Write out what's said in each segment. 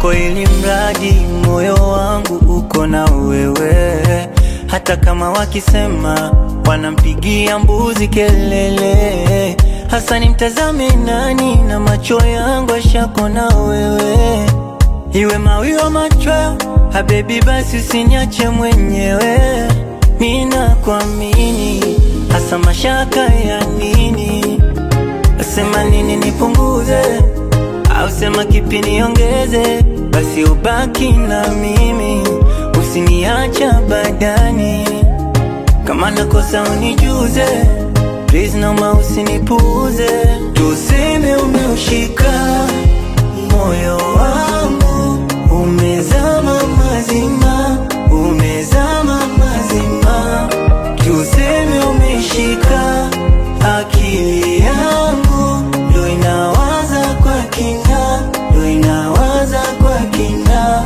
kwako, ili mradi moyo wangu uko na wewe. Hata kama wakisema wanampigia mbuzi kelele, hasa nimtazame nani? Na macho yangu ashako na wewe, iwe mawio machweo, habebi, basi usiniache mwenyewe. Ninakuamini, hasa mashaka ya nini? Sema nini nipunguze, au sema kipi niongeze? Basi ubaki na mimi, usiniacha badani. Kama nakosa unijuze, please naomba usinipuuze. Tuseme umeushika moyo wangu, umezama mazima, umezama mazima. Tuseme umeshika akili yangu, ndo inawaza kwa kina, ndo inawaza kwa kina.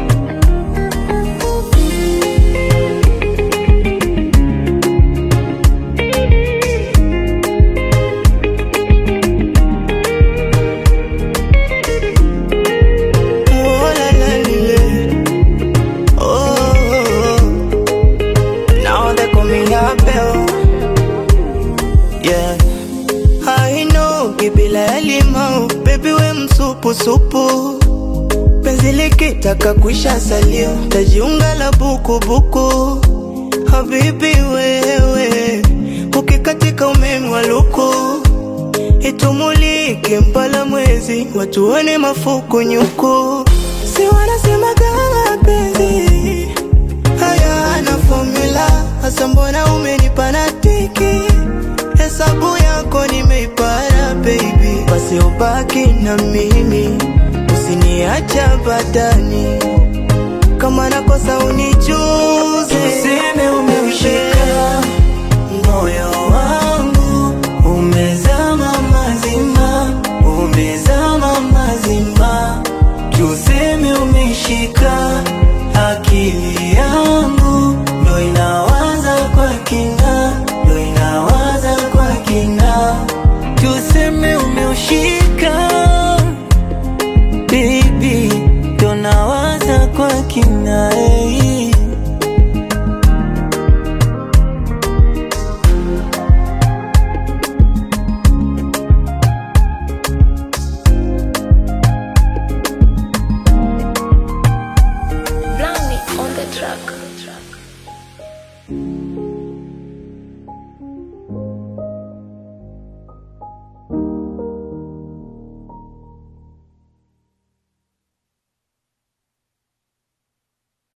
Oh, la, la, lile. Oh, oh, oh. Now they call me Abel. Yeah. I know kibila ya limau, baby we msupu supu. Penzi likitaka kuisha salio, tajiunga la buku buku. Habibi wewe, ukikatika umeme wa luku itumulike mpala mwezi watuone mafuku nyuku si wanasema kama penzi haya na formula hasa mbona umenipa na tiki hesabu yako nimeipara baby basi ubaki na mimi usiniacha badani kama nakosa unijuze Tuseme umeushika moyo wangu, umezama mazima, umezama mazima. Tuseme umeshika akili yangu, ndo inawaza kwa kina, ndo inawaza kwa kina. Tuseme umeushika baby, ndo nawaza kwa kina eh.